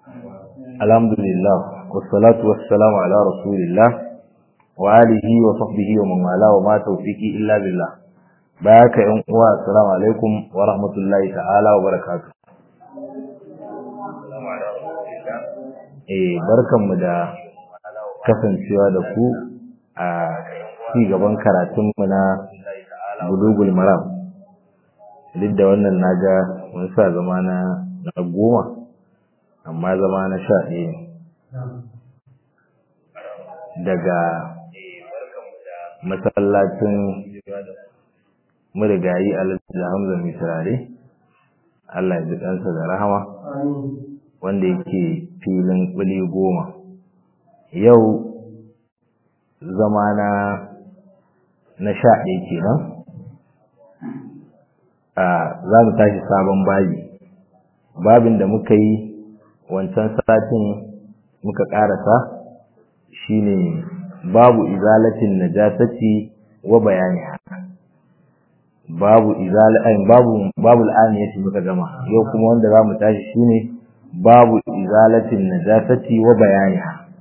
alhamdulillah wassalatu wassalamu ala rasulillah wa alihi wa sahbihi wa man wala wa ma tawfiqi illa billah bayaka yan uwa assalamu alaikum wa rahmatullahi ta'ala wa barakatuh eh barkanmu da kasancewa da ku a ci gaban karatunmu na bulugul maram duk da wannan naga mun sa zama na na goma amma zama na sha ɗaya ne daga masallacin marigayi alhaji hamza mai turare Allah ya ji ɗansa da rahama wanda yake filin ƙuli goma yau zama na na sha ɗaya kenan a za mu tashi sabon babi babin da muka yi wancan satin muka ƙarasa shine babu izalatin najasati wa bayani babu izalatin babu babu al'aniyati muka gama yau kuma wanda za mu tashi shine babu izalatin najasati wa bayani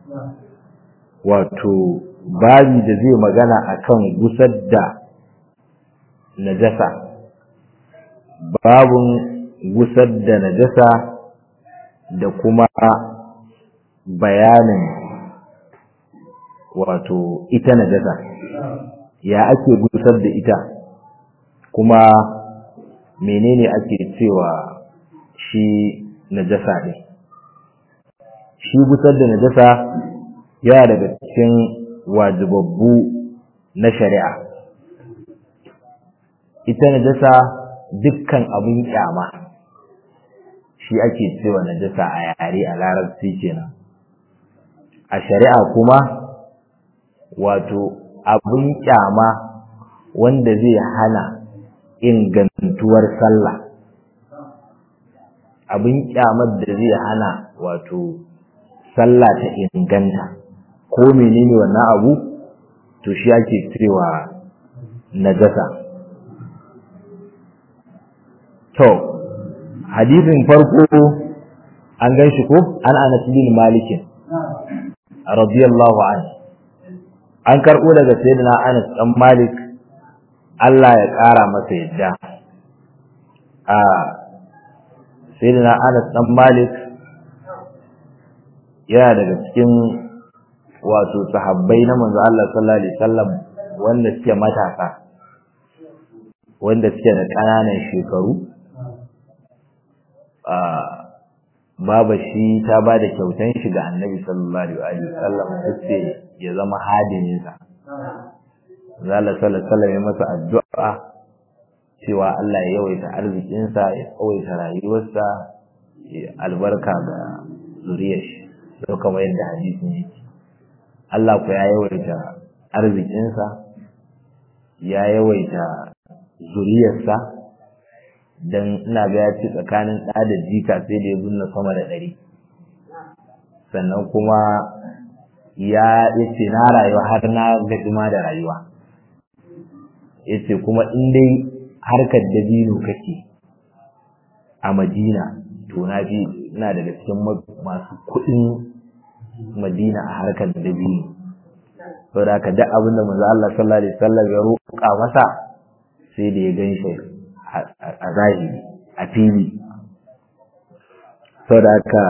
wato babi da zai magana akan gusar da najasa babun gusar da najasa da kuma bayanin wato ita najasa ya ake gusar da ita kuma menene ake cewa shi najasa ne shi gusar da najasa yana daga cikin wajibabbu na shari'a ita najasa dukkan abin kyama shi ake cewa najasa a yare a larabci kenan a shari'a kuma wato abin kyama wanda zai hana ingantuwar sallah abin kyamar da zai hana wato sallah ta inganta ko menene wannan abu to shi ake cewa najasa to hadisin farko an gan shi ko an anas bin malikin radiyallahu anhu an karɓo daga sayyidina anas dan malik Allah ya ƙara masa yadda a sayyidina anas dan malik yana daga cikin wato sahabbai na manzo Allah sallallahu alaihi wasallam wanda suke matasa wanda suke da ƙananan shekaru baba shi ta ba da kyautan shi ga annabi sallallahu alaihi wasallam sai ya zama hadimin sa zalla sallallahu alaihi ya masa addu'a cewa Allah ya yawaita arzikin sa ya tsawaita rayuwarsa ya albarka ga zuriyar shi sai kamar yadda hadisin yake Allah ku ya yawaita arzikin sa ya yawaita zuriyarsa don ina ga ya ci tsakanin ɗa da jika sai da ya zunna sama da ɗari sannan kuma ya ce na rayuwa har na gaji ma da rayuwa ya ce kuma in dai harkar dabino kake a madina to na fi ina daga cikin masu kuɗin madina a harkar dabino saboda haka duk abin da manzo Allah sallallahu alaihi wasallam ya roƙa masa sai da ya gan shi a zahiri a fili sau da aka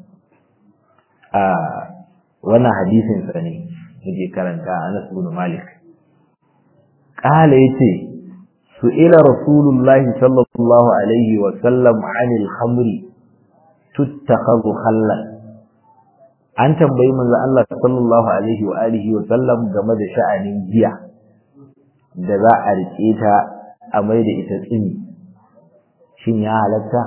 a wannan hadisin sa ne muke karanta a nasu bin malik ƙala ya ce su'ila rasulullahi sallallahu alaihi wa sallam anil hamri tuttakhadhu khallan an tambayi manzo Allah sallallahu alaihi wa alihi wa sallam game da sha'anin giya da za a rike ta a mai da ita tsini shin ya halatta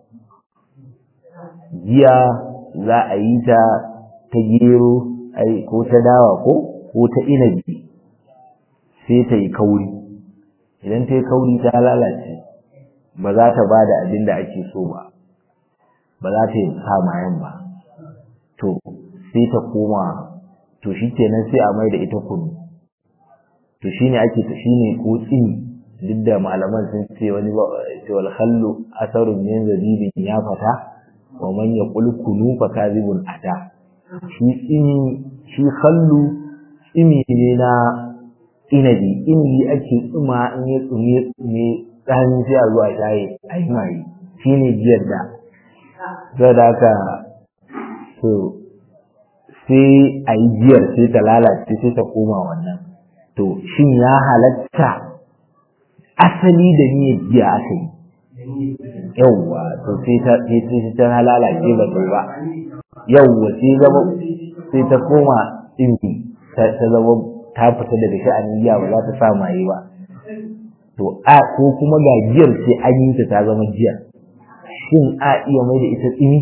giya za a yi ta ta gero ko ta dawa ko ko ta inabi sai ta yi kauri idan ta yi kauri ta lalace ba za ta ba da abin da ake so ba ba za ta yi samayen ba to sai ta koma to shi kenan sai a mai da ita kunu to shine ake ta shine ko tsini duk da malaman sun ce wani ba ce wal khallu asarun min zabibin ya fata wa man yaqul kunu fa kadhibun ata shi tsimi shi khallu tsimi ne na inabi inabi ake tsuma in ya tsume tsume dan sai a zuwa shaye ai mai shine jiyar da saboda haka to sai a yi jiyar sai ta lalace sai ta koma wannan to shin ya halatta asali da niyyar jiya aka yi yawwa to sai ta sai ta lalace ba ta ba yawwa sai zama sai ta koma inji ta zama ta fita daga sha'anin giya ba za ta sa maye ba to a ko kuma ga giyar sai an yi ta ta zama giya shin a iya mai da ita tsini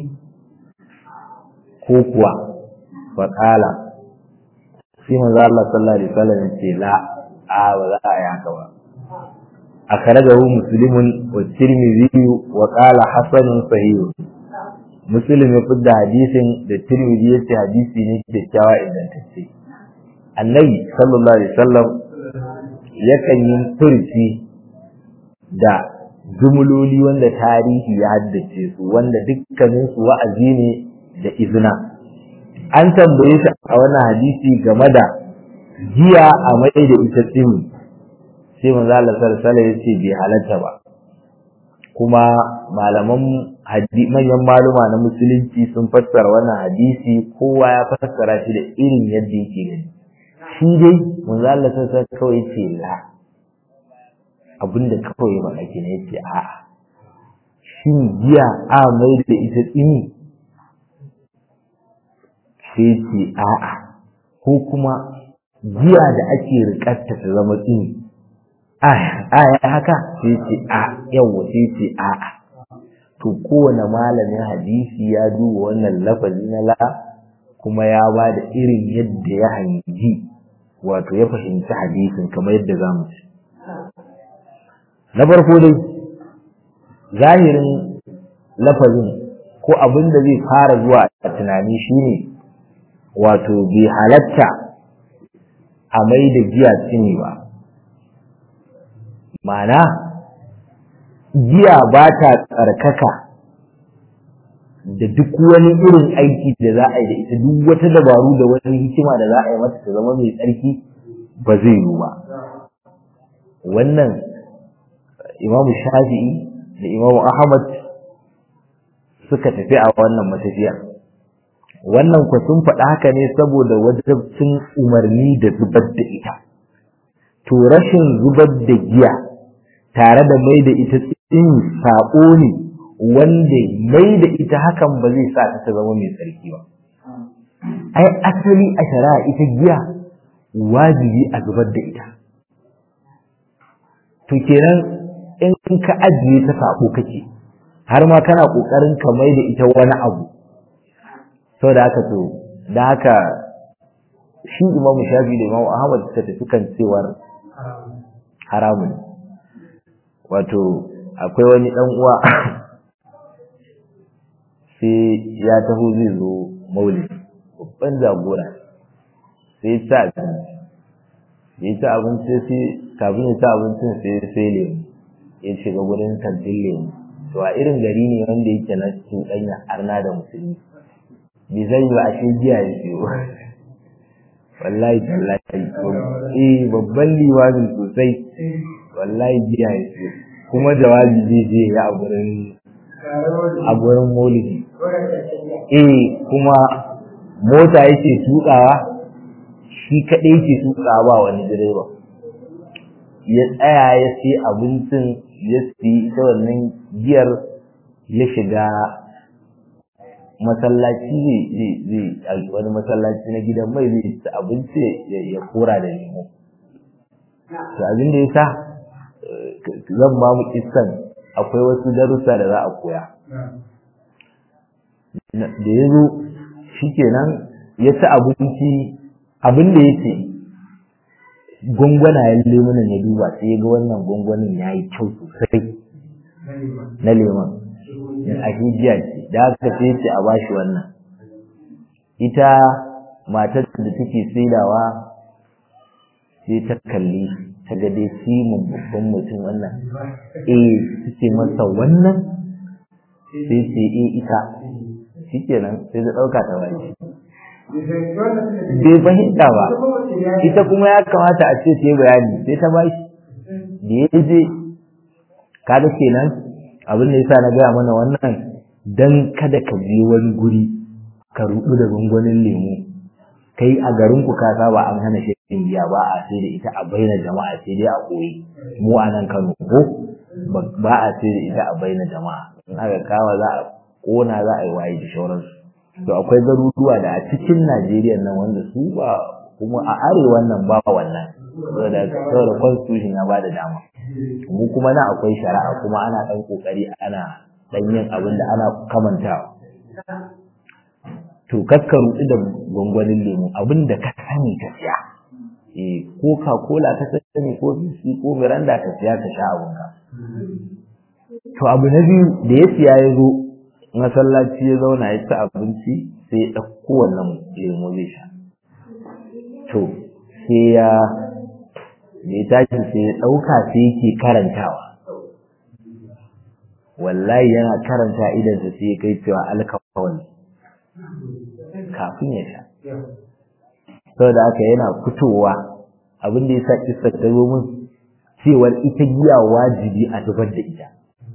ko kuwa fa qala sai manzo Allah sallallahu alaihi wasallam ya ce la a ba za a yi haka ba أخرجه مسلم والترمذي وقال حسن صحيح مسلم يقول حديث da Tirmidhi yace hadisi ne kyakkyawa ingantacce Annabi sallallahu alaihi wasallam yakan yi furci da jumloli wanda tarihi ya haddace su wanda dukkanin su wa'azi ne da izina an tambaye shi a wannan hadisi game da jiya a mai da ita tsimi sai manzo Allah sallallahu alaihi yace bai halatta ba kuma malaman manyan maluma na musulunci sun fassara wannan hadisi kowa ya fassara shi da irin yadda yake gani shi dai manzo Allah sallallahu alaihi kawai yace la abinda kawai ba ake ne yace a shin giya a mai da ita tsini sai ce a'a ko kuma giya da ake rikarta ta zama tsini aya haka sai ce a yawa sai ce a to kowane malamin hadisi ya duba wannan lafazi na la kuma ya ba da irin yadda ya hangi wato ya fahimci hadisin kamar yadda za mu ci na farko dai zahirin lafazin ko abin da zai fara zuwa a tunani shine wato bai halatta a mai da giya tsini ba Mana giya ba ta tsarkaka da duk wani irin aiki da za a yi da ita duk wata dabaru da wani hikima da za a yi mata ta zama mai tsarki ba zai yiwu ba wannan imamu shafi'i da imamu ahmad suka tafi a wannan matafiyar wannan ku sun faɗa haka ne saboda wajabcin umarni da zubar da ita to rashin zubar da giya tare da mai da ita tsin saƙo ne wanda mai da ita hakan ba zai sa ta zama mai tsarki ba ai asali a shari'a ita giya wajibi a zubar da ita to kenan in ka ajiye ta saƙo kake har ma kana ƙoƙarin ka mai da ita wani abu sau da haka to da haka shi imamu shafi da imamu ahmad suka tafi kan cewar haramun wato akwai wani ɗan uwa sai ya taho zai zo maulid babban jagora sai ta abinci ya ci abinci sai kafin ya ci abincin sai sai lemu ya shiga gurin kantin lemu to a irin gari ne wanda yake na cikin ɗanya arna da musulmi bai zai ba a shi jiya ya siyo wallahi tallahi eh babban liwamin sosai wallahi jiya ya siyo kuma jawabi zai je ya a gurin a gurin maulidi eh kuma mota yake tukawa shi kaɗai yake tukawa ba wani direba ya tsaya ya sai abincin ya siyi ita wannan giyar ya shiga masallaci zai wani masallaci na gidan mai zai ci abinci ya kora da lemo to abin da ya sa zan ba mu kissan akwai wasu darussa da za a koya da ya zo shi kenan ya ci abinci abin da ya ce gwangwanayen lemunan ya duba sai ya ga wannan gwangwanin ya yi kyau sosai na lemon a hijiya ce da aka sai ce a bashi wannan ita matar da take saidawa sai ta kalli ta ga dai simin babban mutum wannan eh take masa wannan sai ce eh ita shikenan sai ta ɗauka ta baki bai fahimta ba ita kuma ya kamata a ce ta yi bayani sai ta bashi da ya je kaga kenan abin da yasa na gaya mana wannan dan kada ka je wani guri ka rudu da gwangwanin lemu kai a garin ku ka saba an hana shan giya ba a sai da ita a baina jama'a sai dai a koyi mu a nan Kano ko ba a sai da ita a baina jama'a in aka kawa za a kona za a yi waye da shauransu to akwai garuruwa da a cikin Najeriya nan wanda su ba kuma a arewa nan ba wannan saboda saboda constitution ya bada dama mu kuma na akwai shari'a kuma ana dan kokari ana dan yin abin da ana kamantawa to kakkaru da gwangwanin lemu abin da ka sani ka siya eh coca cola ka sani ko bisi ko miranda ka siya ka sha abunka to abu na biyu da ya siya ya zo masallaci ya zauna ya ci abinci sai ya ɗauko wannan lemu zai sha to sai ya da ya tashi sai ya ɗauka sai yake karantawa wallahi yana karanta idansa sai ya kai cewa alkawali kafin ya sha saboda haka yana fitowa abin da ya sa kisa ta zo min cewar ita giya wajibi a zubar da ita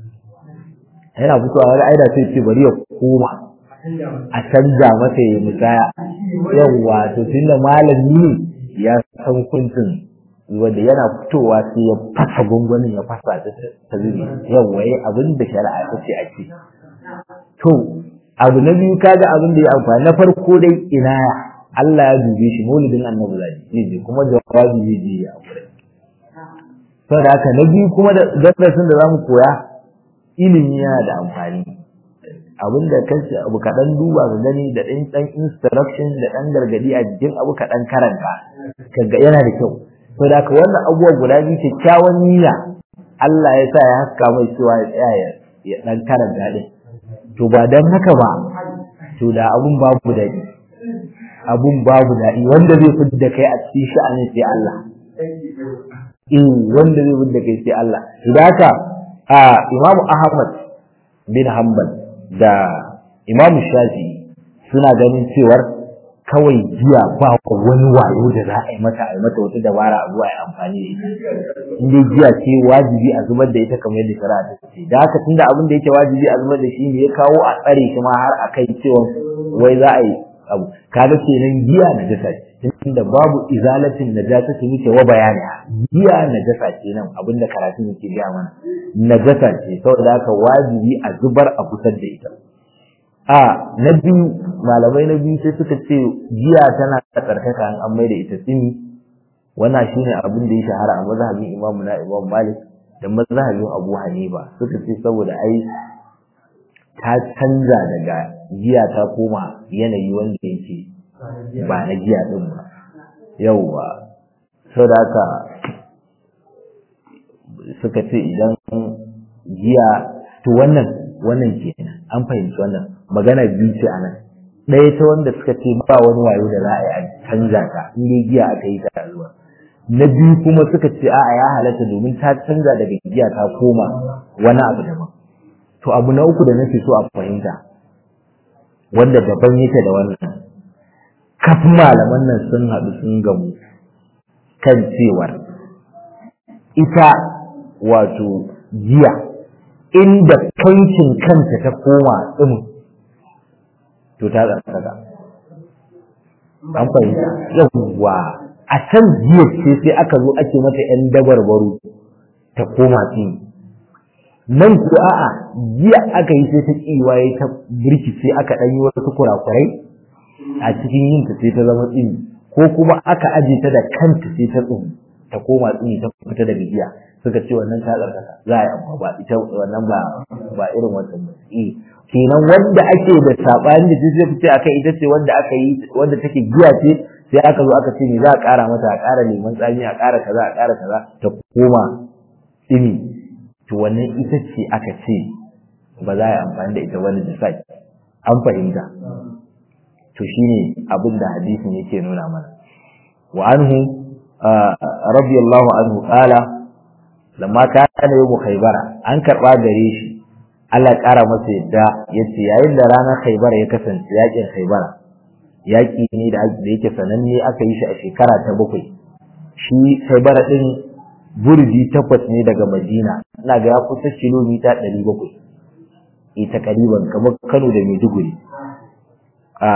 yana fitowa wani aida sai ce bari ya koma a canza masa ya musaya yawwa to tunda malami ne ya san kuncin wanda yana fitowa sai ya fasa gungunin ya fasa ta ta zubi yawwa yayi abin da shari'a ta ce a ce to abu na biyu kaga abin da ya amfani na farko dai inaya Allah ya dube shi maulidin annabi zai je kuma jawabi zai je ya aure saboda haka na biyu kuma da darasin da zamu koya ilimi yana da amfani abin da kanci abu kaɗan duba ga gani da ɗan ɗan instruction da ɗan gargadi a jikin abu kaɗan karanta kaga yana da kyau to da ka wannan abubuwa guda biyu kyakkyawan niyya Allah ya sa ya haska mai cewa ya tsaya ya ɗan karanta ɗin to ba dan haka ba to da abun babu daɗi abun babu daɗi wanda zai fidda kai a cikin sha'anin sai Allah eh wanda zai fidda kai sai Allah idan haka a Imam Ahmad bin Hanbal da Imam Shafi'i suna ganin cewar kawai jiya ba wani wayo da za a yi mata a yi mata wata dabara a zuwa a yi amfani da ita in dai jiya ce wajibi a zubar da ita kamar yadda shari'a ta ce da haka tunda abin da yake wajibi a zubar da shi ne ya kawo a tsare shi ma har a kai cewa wai za a yi abu kaga kenan giya na jasa ce tunda babu izalatin najasa ce muke wa bayani giya najasa ce nan abinda karatun yake gaya mana najasa ce saboda haka wajibi a zubar a kusar da ita a na biyu malamai na biyu sai suka ce giya tana tsarkaka an an da ita tsini wannan shine abin da ya shahara a mazhabin Imam na Imam Malik da mazhabin Abu Hanifa suka ce saboda ai ta canza daga giya ta koma yanayi wanda yake ba na giya din ba yauwa saboda haka suka ce idan giya to wannan wannan kenan an fahimci wannan magana biyu ce anan ɗaya ta wanda suka ce ba wani wayo da za a yi a canza ta in dai giya aka yi ta zuwa na biyu kuma suka ce a'a ya halatta domin ta canza daga giya ta koma wani abu daban to abu na uku da nake so a fahimta wanda daban yake da wannan kafin malaman nan sun haɗu sun gamu kan cewar ita wato giya inda kancin kanta ta koma ɗin to ta tsaka an fahimta yawwa a can jiya ce sai aka zo ake mata ‘yan dabarbaru ta koma tsini nan ko a'a jiya aka yi sai ta kiwaye ta birki sai aka ɗan yi wasu kurakurai a cikin yin ta sai ta zama tsini ko kuma aka aje ta da kanta sai ta tsumi ta koma tsini ta fita daga jiya suka ce wannan ta tsarkaka za a yi amma ba ita wannan ba ba irin wannan ba eh kenan wanda ake da sabani da sai fice akai ita ce wanda aka yi wanda take giya ce sai aka zo aka ce me za a ƙara mata a ƙara lemon tsami a ƙara kaza a ƙara kaza ta koma tsini to wannan ita ce aka ce ba za a yi amfani da ita wani jisai an fahimta to shine abin da hadisin yake nuna mana wa anhu radiyallahu anhu qala lamma kana yawmu khaybara an karba gare shi Allah ƙara masa yadda ya ce yayin da ranar Khaibar ya kasance yakin Khaibar yaƙi ne da yake sananne aka yi shi a shekara ta bakwai shi Khaibar din burji takwas ne daga Madina ina ga ya kusa kilomita ɗari bakwai ita kariban kamar Kano da Maiduguri a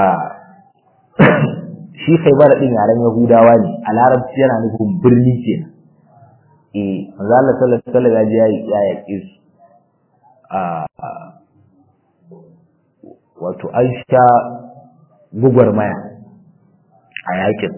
shi Khaibar din yaren Yahudawa ne a Larabci yana nufin birni kenan eh manzo Allah sallallahu alaihi wasallam ya je ya yaƙe su wato an sha gugwarmaya a yakin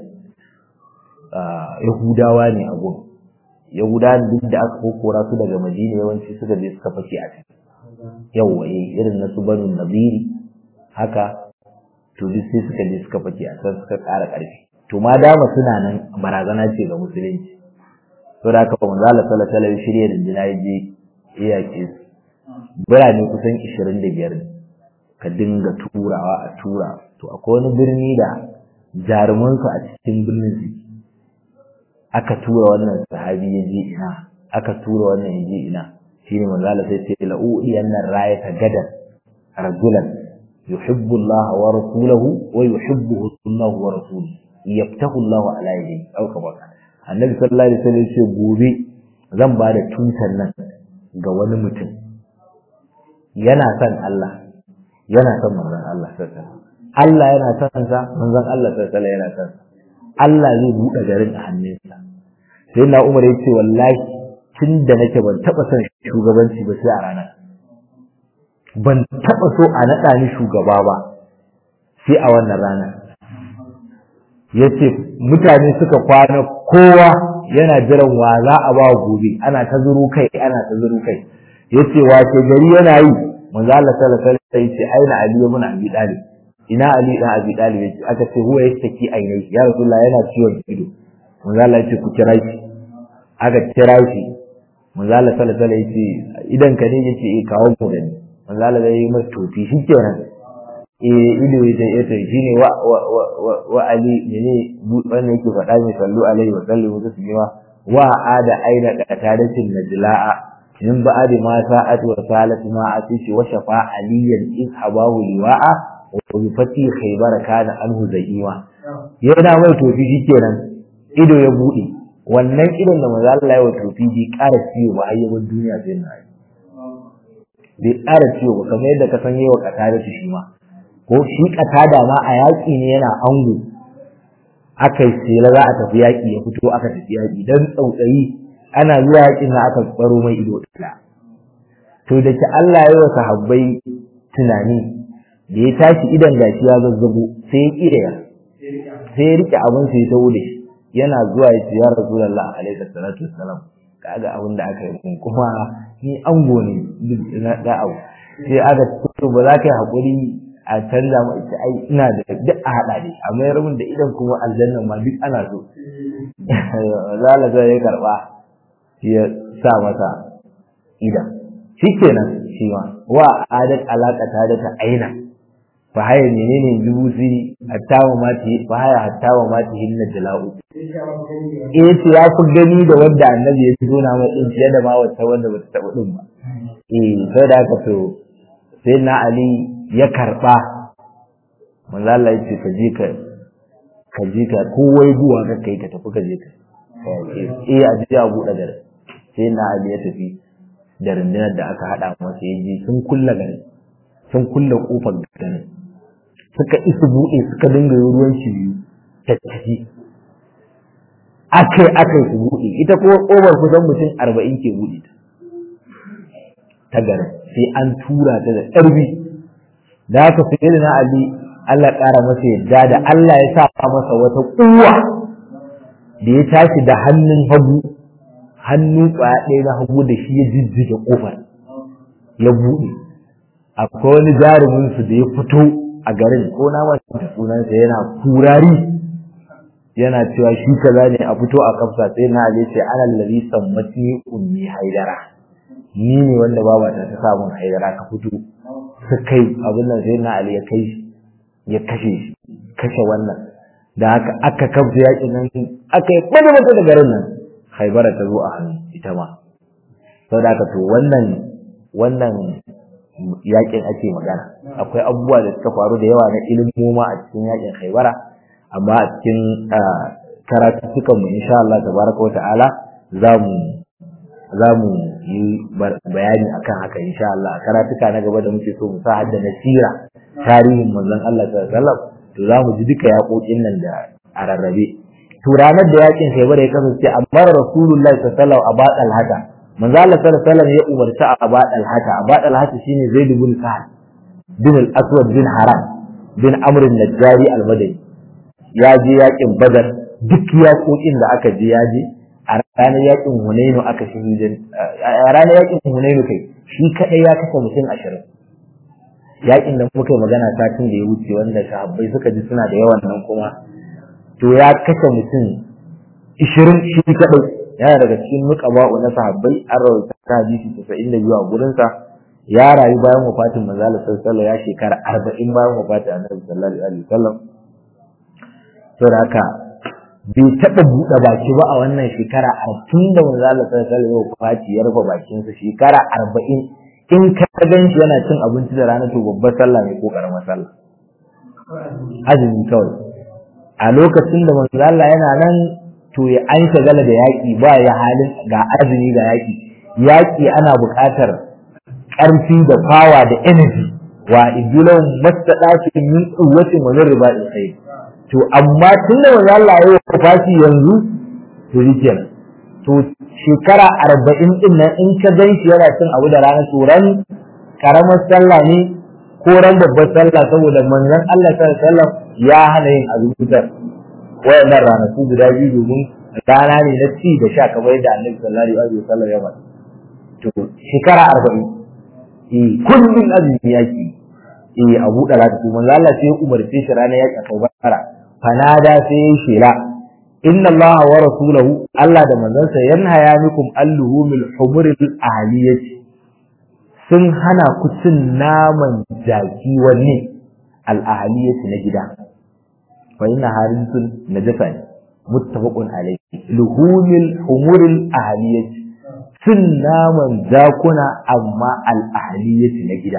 yahudawa ne a gun yahudawa duk da aka kokora su daga madina yawanci suka je suka fake a ciki yawwa irin na su banu nabiri haka to duk sai suka je suka fake a can suka ƙara ƙarfi to ma dama suna nan barazana ce ga musulunci to da haka manzo Allah sallallahu alaihi wasallam shirye da ya je ya yaƙe su birane kusan ishirin da biyar ka dinga turawa a tura to akwai wani birni da jarumansu a cikin birnin su aka tura wannan sahabi ya je ina aka tura wannan ya je ina shine manzo Allah sai ce la u'iyanna rayata gadan rajulan yuhibbu Allah wa rasuluhu wa yuhibbuhu Allah wa rasuluhu yaftahu Allah ala yadihi au kama annabi sallallahu alaihi wasallam ya ce gobe zan ba da tutar nan ga wani mutum yana son Allah yana son manzon Allah sallallahu Allah yana son sa manzon Allah sallallahu yana son Allah zai buɗe garin a hannunsa sai na Umar yace wallahi tun da nake ban taba son shugabanci ba sai a ranar ban taba so a naɗa ni shugaba ba sai a wannan rana yace mutane suka kwana kowa yana jiran wa za a ba gobe ana ta zuru kai ana ta zuru kai yace wace gari yana yi manzo Allah sallallahu alaihi wasallam yace aina Ali ibn Abi Talib ina Ali ibn Abi Talib yace aka ce huwa yastaki ainihi ya Rasulullah yana ciwon ido manzo Allah yace ku kira shi aka kira shi manzo Allah sallallahu alaihi wasallam yace idan ka ne yace eh kawo mu gani manzo Allah ya yi masa tofi shikenan eh ido ya ya ta shine wa wa wa Ali ne wannan yake faɗa mai sallu alaihi wa sallam taslima wa ada aina qatadatin najla'a من بعد ما ساءت وسالت ما عتيش وشفى عليا إذ حباه لواء وبفتي خيبر كان عنه زئيما yana mai tofi shikenan ido ya bude wannan idon da manzo Allah ya wa tofi bi ƙara ciwo ba ayyukan duniya sai na bai ƙara ciwo ba kamar yadda ka san yawa kata da shi ma ko shi kata da ma a yaƙi ne yana ango aka yi sela za a tafi yaƙi ya fito aka tafi yaƙi dan tsautsayi ana zuwa yakin na aka tsaro mai ido ɗaya to da ki Allah ya wa sahabbai tunani da ya tashi idan gashi ya zazzago sai ya kira sai ya rike abin sai ya tawo da shi yana zuwa ya ce ya rasulullah alaihi salatu wassalam kaga abin da aka yi mun kuma ni ango ne na da abu sai aka to ba za ka yi hakuri a canza mu ita ai ina da duk a hada da a mayar mun da idan kuma aljanna ma duk ana so zalaka ya karba ya sa masa idan shi kenan shi ma wa adat alaƙata da ta aina fa haya menene jubusi hatta wa mati fa haya hatta wa mati hinna jala'u eh to ya fi gani da wanda annabi ya zo na mai din fiye da ma wata wanda bata taɓa din ba eh sai da haka to sai na ali ya karba manzo Allah ya ce ka je ka ka je ka kowai zuwa ka kai ka tafi ka je ka eh a je a buɗe garin sai na Ali ya tafi da rundunar da aka haɗa masa ya je sun kulla garin sun kulla kofar garin suka isa buɗe suka dinga yi ruwan shi biyu ta tafi akai akai su buɗe ita kuma ƙofar kusan mutum arba'in ke buɗe ta ta garin sai an tura ta da ƙarfi da haka sai na Ali Allah ƙara masa yadda da Allah ya sa masa wata ƙuwa da ya tashi da hannun hagu hannu kwaya ɗaya na hagu da shi ya jijjiga ƙofar ya buɗe akwai wani jarumin su da ya fito a garin ko na manta sunansa yana kurari yana cewa shi kaza ne a fito a kafsa sai na ali ce ana lalli sammatni ummi haidara ni ne wanda baba ta ta samun haidara ka fito su kai abin nan sai na ali ya kai shi ya kashe shi kashe wannan da haka aka kafsa yakin nan aka yi kwada mata da garin nan haibara ta zo a hannu ita ma sau da to wannan wannan yakin ake magana akwai abubuwa da suka faru da yawa na ilimoma a cikin yakin haibara amma a cikin karatuttukan mu insha Allah tabaraka wa ta'ala za mu za mu yi bayani akan haka insha Allah a karatuka na gaba da muke so mu sa hadda nasira tarihin manzon Allah sallallahu alaihi wasallam to za mu ji duka yaƙoƙin nan da a rarrabe to ranar da yakin Khaybar ya kasance amma Rasulullahi sallallahu alaihi wasallam a baɗal haka manzo Allah sallallahu alaihi wasallam ya umarci a baɗal haka a baɗal haka shine Zaid bin Sa'ad bin al-Aswad bin Haram bin Amr al-Najjari al-Madani ya je yakin Badar duk yaƙoƙin da aka je ya je a ranar yakin Hunainu aka shahidin a ranar yakin Hunainu kai shi kadai ya kashe mutum ashirin yakin da muka yi magana satin da ya wuce wanda sahabbai suka ji suna da yawan nan kuma to ya kashe mutum ishirin shi kadai yana daga cikin muqaba'u na sahabbai an rawaita ta hadisi tasa'in da biyu a gurinsa ya rayu bayan wafatin manzo Allah sallallahu ya shekara arba'in bayan wafatin annabi sallallahu alaihi wasallam saboda haka bai taɓa buɗe baki ba a wannan shekara tun da manzo Allah sallallahu alaihi wasallam wafati ya rufe bakinsa shekara arba'in in ka gan shi yana cin abinci da rana to babbar sallah ne ko karamar sallah azumi kawai a lokacin da manzo Allah yana nan to ya an shagala da yaƙi ba ya halin ga azumi ga yaƙi yaƙi ana buƙatar ƙarfi da fawa da energy wa idulan mastadatu min quwwatin wa min riba'i khayr to amma tun da manzo Allah ya yi fashi yanzu to shikenan to shekara arba'in din nan in ka gan shi yana cin abu da rana to ran karamar sallah ne ko ran babbar sallah saboda manzon Allah sallallahu alaihi wasallam ya hana yin azumutar wayannan ranaku guda biyu domin rana ne na ci da sha kamar yadda Annabi sallallahu alaihi wasallam ya faɗa to shekara arba'in eh kullun azumi yaki eh abu da lati to manzon Allah sai ya umarce shi ranar yaki a Kaubara fanada sai ya shela inna Allah wa rasulahu Allah da manzansa yanhaya mikum alluhumil humuril ahliyati sun hana ku cin naman jaki wanne al ahliyati na gida fa inna harisun najasa ne muttafaqun alayhi luhumil humuril ahliyati cin naman jakuna amma al ahliyati na gida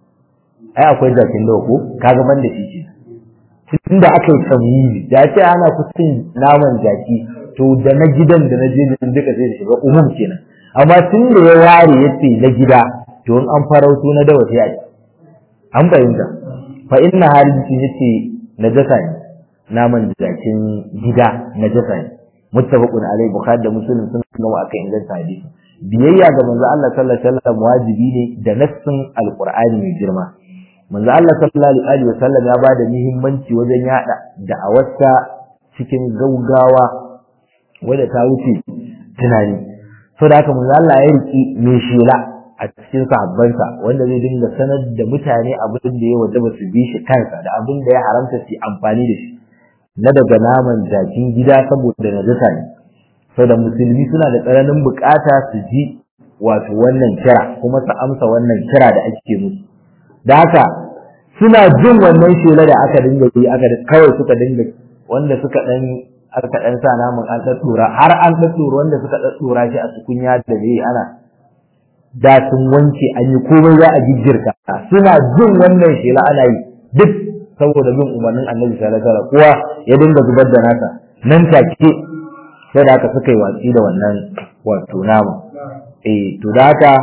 ai akwai jakin da ko kaga ban da shi ce tunda aka yi tamyizi da ce ana kusin naman jaki to da na gidan da na je duka sai da shiga umum kenan amma tun da ya ware ya ce na gida to in an farauto na dawa sai a ci an fahimta fa inna halin yace najasa ne naman jakin gida najasa ne muttafaqun alai bukhari da muslim sun gama akan inganta hadisi biyayya ga manzo Allah sallallahu alaihi wasallam wajibi ne da nassin alqur'ani mai girma manzo Allah sallallahu alaihi wasallam ya bada muhimmanci wajen yada da'awarsa cikin gaugawa wanda ta wuce tunani so da haka manzo Allah ya riki mai shela a cikin sahabbansa wanda zai dinga sanar da mutane abin da ya wajaba su bi shi kansa da abin da ya haramta su amfani da shi na daga naman jakin gida saboda najasa ne saboda musulmi suna da tsananin bukata su ji wato wannan kira kuma su amsa wannan kira da ake musu da haka suna jin wannan shela da aka dinga yi aka kawai suka dinga wanda suka dan aka dan sa namun an daddura har an daddura wanda suka daddura shi a tukunya da ne ana da sun wanke an yi komai za a jijjirka suna jin wannan shela ana yi duk saboda bin umarnin annabi sallallahu alaihi wasallam kowa ya dinga zubar da nasa nan take sai da aka suka yi watsi da wannan wato nama eh to da haka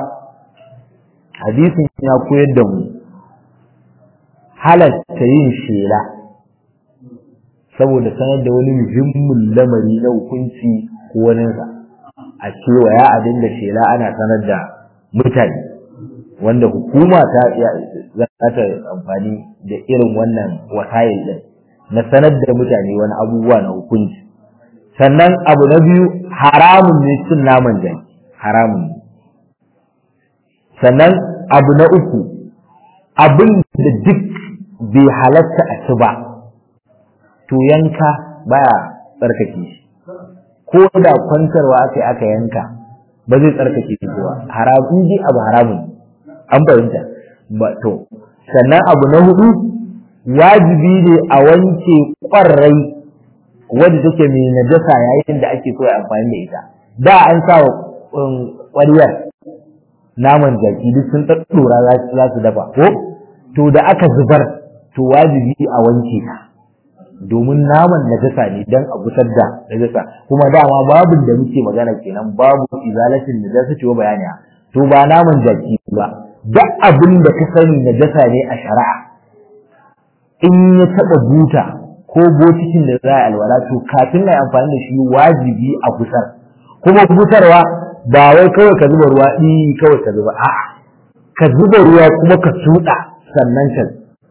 hadisin ya koyar da mu halatta yin shela saboda sanar da wani muhimmin lamari na hukunci ko waninsa a cewa ya abin da shela ana sanar da mutane wanda hukuma ta za ta amfani da irin wannan wasayil din na sanar da mutane wani abubuwa na hukunci sannan abu na biyu haramun ne cin naman jaki haramun ne sannan abu na uku abin da duk bai halatta a ci ba to yanka baya tsarkake shi ko da kwantarwa aka yi aka yanka ba zai tsarkake shi ba haramun ji abu haramun an fahimta ba to sannan abu na hudu wajibi ne a wanke ƙwarai wadda take mai najasa yayin da ake so ya amfani da ita da an sa ƙwariyar naman jaki duk sun ɗaɗɗora za su dafa ko to da aka zubar to wajibi a wanke ka domin naman najasa ne dan a gusar da najasa kuma dama babin da muke magana kenan babu izalatin najasa ce bayani to ba naman jaki ba duk abin da ka sani najasa ne a shari'a in ya taɓa buta ko botikin da za a alwala to kafin na amfani da shi wajibi a gusar kuma gusarwa ba wai kawai ka zuba ruwa ɗi kawai ka zuba a'a ka zuba ruwa kuma ka tuɗa sannan ka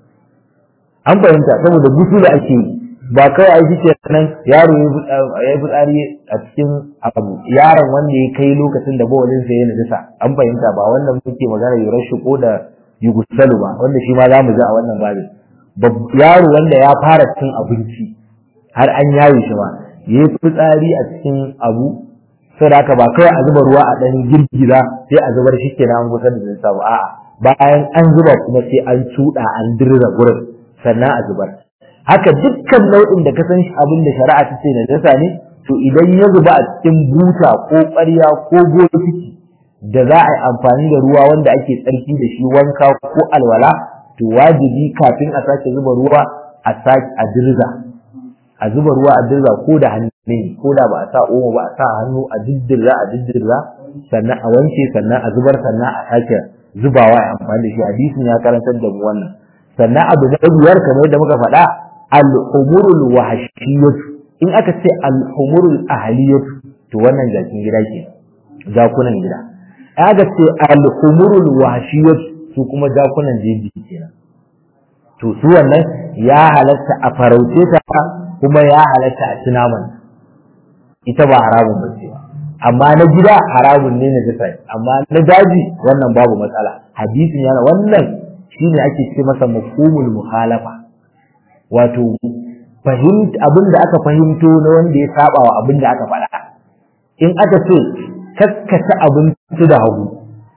an fahimta saboda gusu da ake yi ba kawai aiki ce nan yaro ya yi fitsari a cikin abu yaron wanda ya kai lokacin da bawalin sa ya najisa an fahimta ba wannan muke magana yurar shi ko da yugusalu ba wanda shi ma za mu ji a wannan babin yaro wanda ya fara cin abinci har an yaye shi ma ya yi fitsari a cikin abu sai da haka ba kawai a zuba ruwa a ɗan girgiza sai a zubar shi kenan an kusa da zai samu a'a bayan an zuba kuma sai an cuɗa an dirza gurin sannan a zubar haka dukkan nau'in da ka san abin da shari'a ta ce najasa ne to idan ya zuba a cikin buta ko ƙwarya ko bokiti da za a yi amfani da ruwa wanda ake tsarki da shi wanka ko alwala to wajibi kafin a sake zuba ruwa a sake a dirza a zuba ruwa a dirza ko da hannu ne ko da ba a sa omo ba a sa hannu a diddirza a diddirza sannan a wanke sannan a zubar sannan a sake zubawa a amfani da shi hadisin ya karantar da mu wannan sannan abu na biyar kamar yadda muka faɗa al-umurul wahshiyat in aka ce al-umurul ahliyat to wannan jakin gida ke jakunan gida aka ce al-umurul wahshiyat su kuma jakunan jeji kenan to su wannan ya halatta a farauce ta kuma ya halatta a ci naman ita ba haramun ba ce amma na gida haramun ne na jisa amma na daji wannan babu matsala hadisin yana wannan shine ake ce masa mafhumul muhalafa wato fahimta abin da aka fahimto na wanda ya saba wa abin da aka faɗa in aka ce kaskata abinci da hagu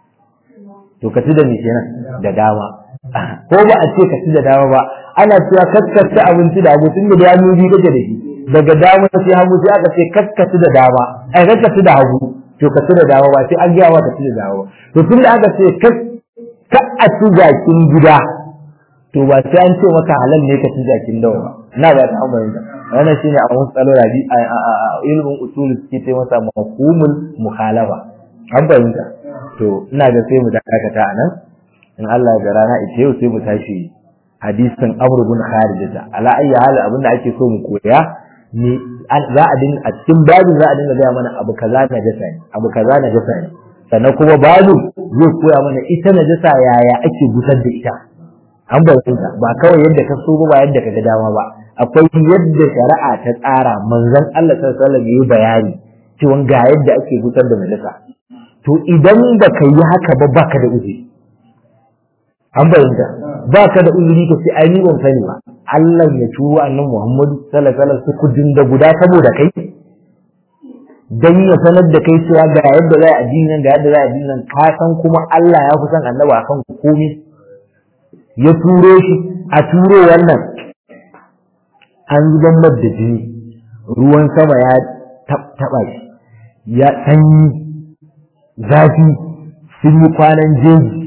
to ka ci da me kenan da dama ko ba a ce ka ci da dama ba ana cewa kaskata abinci da hagu tunda da ya nubi kake da shi daga dama sai hagu sai aka ce kaskata da dama ai kaskata da hagu to ka ci da dama ba sai an gaya wa ka ci da dama ba to tunda aka ce ka a ci jakin gida to ba sai an ce maka halal ne ka ci jakin dawa ba na ba ta amma yanzu wannan shine a wasu tsalo rabi a ilmin usul suke ce masa mafhumul mukhalafa an fahimta to ina ga sai mu dakata a nan in Allah ya rana ita yau sai mu tashi hadisin Amr bin Kharijata ala ayyi hal abin da ake so mu koya ni za a din a cikin babin za a dinga gaya mana abu kaza na jasa ne abu kaza na jasa ne sannan kuma babu zai koya mana ita na jasa yaya ake gusar da ita an bauta ba kawai yadda ka so ba yadda ka ga dama ba akwai yadda shari'a ta tsara manzon Allah sallallahu alaihi wasallam yayi bayani cewa ga yadda ake gusar da najasa to idan ba ka yi haka ba baka da uzuri an bayyana baka da uzuri ka ce ai ni ban sani ba Allah ya turo annabi Muhammad sallallahu alaihi wasallam su kudin da guda saboda kai dan ya sanar da kai cewa ga yadda za a addinin ga yadda za a addinin ka san kuma Allah ya fi son annabi akan komai ya turo shi a turo wannan an zuban da jini ruwan sama ya taba shi ya sanyi zafi sun yi kwanan jeji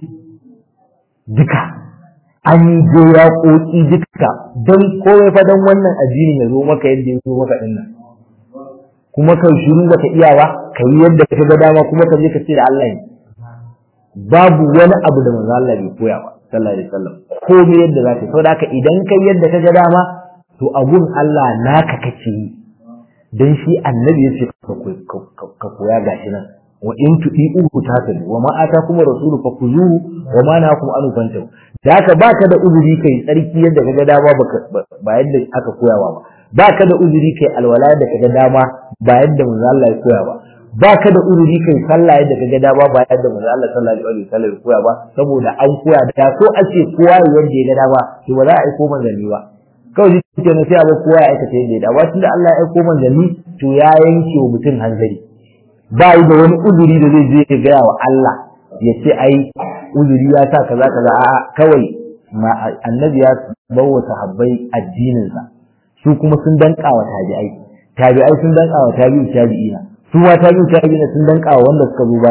duka an yi je ya koki duka don kowai fa don wannan addinin ya zo maka yadda ya zo maka din nan kuma kai shiru baka iya ba ka yi yadda ka ga dama kuma ka je ka ce da Allah ne babu wani abu da manzo Allah bai koya ba sallallahu alaihi wasallam komai yadda zaka so da idan kai yadda ka ga dama to abun Allah naka kake yi dan shi annabi yace ka koya gashi nan wa in tudi'u tatadu wa ma atakum rasulu fakuzuhu wa ma nahakum an fantahu da haka baka da uzuri kai tsarki yadda kaga dama ba yadda aka koyawa ba baka da uzuri kai alwala da kaga dama ba yadda manzo Allah ya koya ba baka da uzuri kai sallah yadda kaga dama ba yadda manzo Allah sallallahu alaihi wasallam ya koya ba saboda an koya da so ake kowa yadda ya ga dama to ba za a aiko manzanni ba kawai shi ke sai a ba kowa ya aikata yadda ya dama tunda Allah ya aiko manzanni to ya yanke wa mutum hanzari ba yi da wani uzuri da zai je ya gaya wa Allah ya ce ai uzuri ya sa kaza kaza a'a kawai ma annabi ya bawa sahabbai addininsa su kuma sun danka wa tabi'ai tabi'ai sun danka wa tabi'u tabi'ina su ma tabi'u tabi'ina sun danka wa wanda suka zo bayan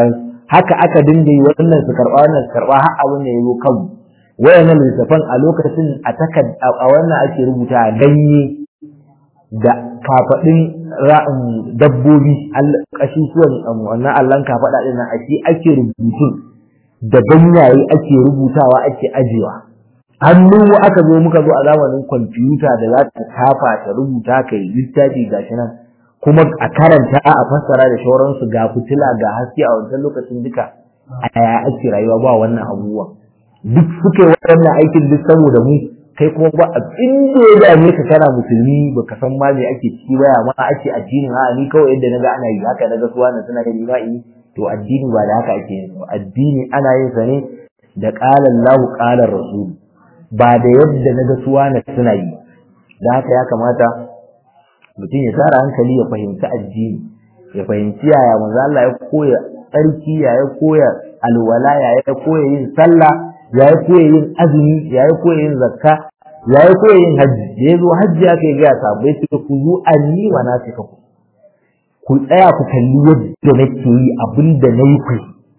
haka aka dinga yi wannan su karba wannan su karba har abin da ya zo kanmu wayannan littafan a lokacin a takad a wannan ake rubuta ganye da kafaɗin dabbobi ƙasusuwan wannan allon kafaɗa ɗin nan a shi ake rubutun da ganyaye ake rubutawa ake ajiyewa hannu aka zo muka zo a zamanin kwamfuta da za ta kafa ta rubuta ka yi littafi gashi nan kuma a karanta a fassara da shauransu ga fitila ga haske a wancan lokacin duka a yaya ake rayuwa ba wannan abubuwa duk suke waɗannan aikin duk saboda mu kai kuma ba abin da ya dame ka kana musulmi baka san ma me ake ciki ba ma ake addinin a ni kawai yadda naga ana yi haka naga suwa na suna da lima'i to addini ba da haka ake yin addini ana yin sa ne da qala Allahu qala Rasul ba da yadda naga suwa na suna yi da haka ya kamata mutum ya tara hankali ya fahimci addini ya fahimci yaya manzo Allah ya koya tsarki ya ya koya alwala ya ya koya yin sallah ya ya koya yin azumi ya ya koya yin zakka ya ya koya yin hajji da ya zo hajji aka yi gaya sabai suka ku zo anni wa na suka ku ku tsaya ku kalli yadda nake yi abin da na yi ku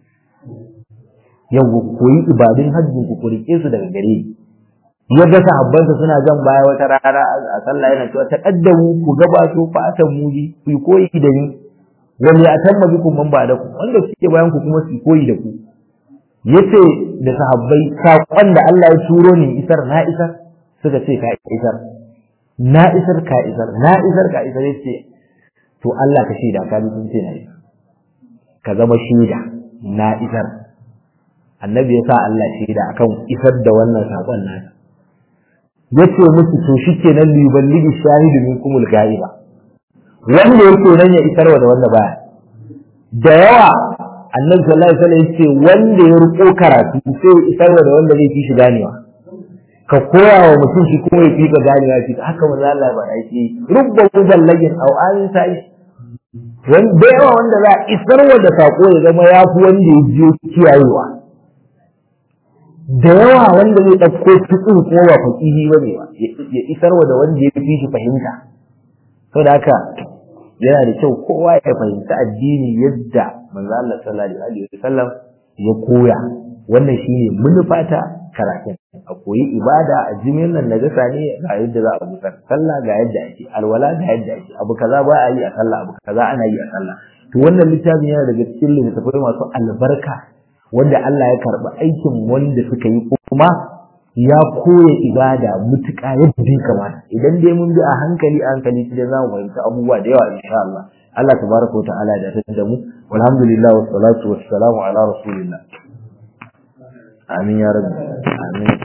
yau ku koyi ibadun hajjin ku ku rike su daga gare ni ya ga sahabbansa suna jan baya wata rana a sallah yana cewa taqaddamu ku gabato fa atan muji ku koyi da ni wani a tamma bikum man ba da ku wanda suke bayan ku kuma su koyi da ku yace da sahabbai saƙon da Allah ya turo ni isar na isar suka ce ka isar na isar ka isar na isar ka isar yace to Allah ka shaida ka sun ce na isar ka zama shaida na isar annabi ya sa Allah shaida akan isar da wannan saƙon nasa yace musu to shikenan liballigi shahidu minkumul ga'iba wanda yake nan ya isarwa da wanda baya da yawa annabi sallallahu alaihi wasallam yace wanda ya riko karatu sai ya isarwa da wanda zai fi shi ganewa ka koya wa mutum shi kuma ya fi ka ganewa shi haka manzo Allah ba yake rubba muballagin aw an sai wanda yawa wanda za a isarwa da sako ya zama ya fi wanda ya je kiyayewa da yawa wanda zai ɗauko fitin kuma ba faƙihi ba ne ba ya isarwa da wanda ya fi shi fahimta saboda haka yana da kyau kowa ya fahimci addini yadda manzo Allah sallallahu alaihi wasallam ya koya wannan shine munufata karatun a koyi ibada a jimin nan najasa ne ga yadda za a busar sallah ga yadda ake alwala ga yadda ake abu kaza ba a yi a sallah abu kaza ana yi a sallah to wannan littafin yana daga cikin littattafai masu albarka wanda Allah ya karɓi aikin wanda suka yi kuma ya koya ibada mutuƙa yadda ya kamata idan dai mun bi a hankali a hankali sai za mu fahimci abubuwa da yawa insha Allah Allah tabaraka wa ta'ala da ta da mu walhamdulillah was salatu was salamu ala rasulillah amin ya rabbi amin